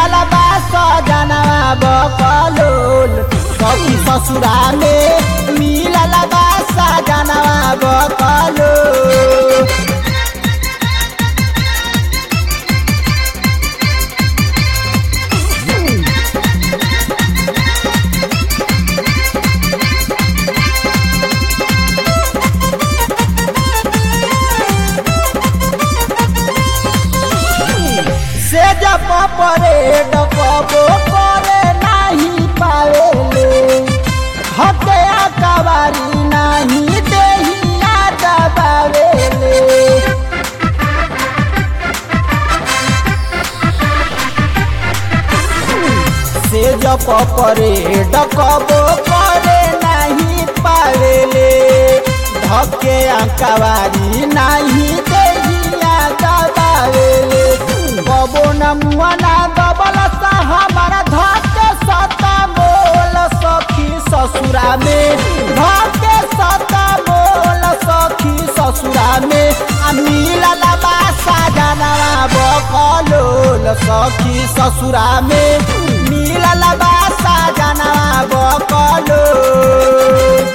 मिलल बा सजनवा बकलोल सखी ससुरा में मिलल बा सजनवा बकलोल से जब परेड कबो करे नहीं पावेले हटे कवारी नहीं देहिया दबावेले से जब परेड कबो करे नहीं पावेले धके कवारी नहीं देहिया दबावेले कबो न मुआना दबल सा हमारा धके सता मोल सखी ससुरा में धके सता मोल सखी ससुरा में आ मिलल बा साजनवा बकलोल सखी ससुरा में मिलल बा साजनवा बकलोल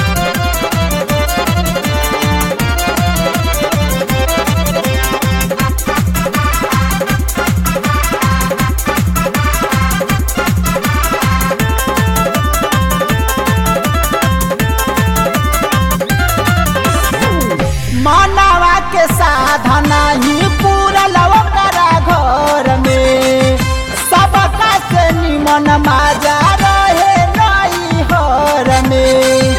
मानवा के साधना ही पूरा लवकरा घर में सबका से निमन माजा रहे नई हर में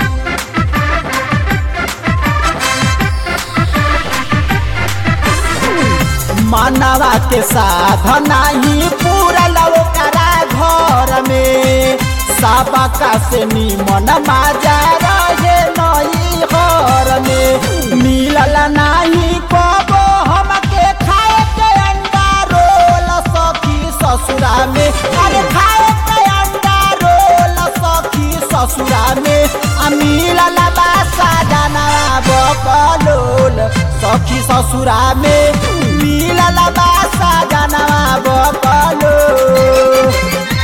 मानवा के साधना ही पूरा लवकरा घर में सबका से निमन माजा रहे नई घर में मिलल नाही कबो हमके खाए के अंडा रोल सखी ससुरा में अरे खाए के अंडा रोल सखी ससुरा में आ मिलल बा साजनवा बकलोल सखी ससुरा में मिलल बा साजनवा बकलोल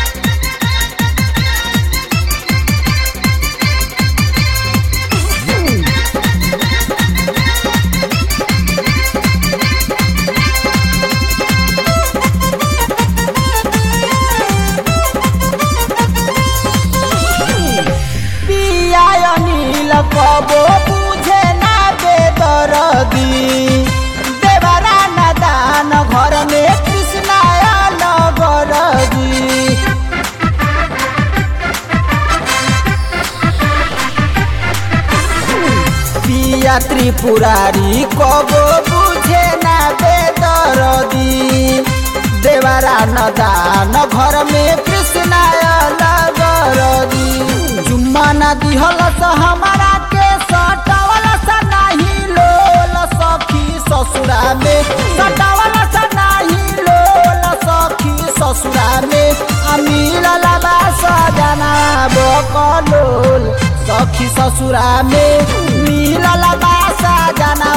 पिया अनिल कबो बुझे ना बेदरदी देवरा न दान घर में कृष्णा नगरदी पिया त्रिपुरारी कबो बुझे ना बेदरदी देवरा न दान घर में कृष्णा नगरदी जुम्मा न दिहल स हमारा के सटवल स नाही लोल सखी ससुरा में सटवल स नाही लोल सखी ससुरा में आ मिलल बा सजना बकलोल सखी ससुरा में मिलल बा सजना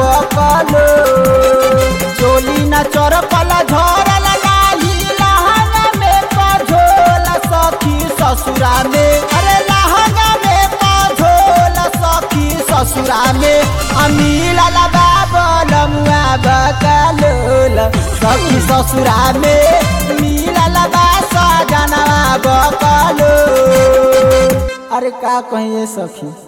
बकलोल चोली न चरपल झरल नाही लहंगा में कझोल सखी ससुरा में अरे लहंगा में कझोल सखी ससुरा में अमील बाबल मुआ बकलोल सखी ससुरा में मिलल बा सजनवा बकलोल अरे का कहिए सखी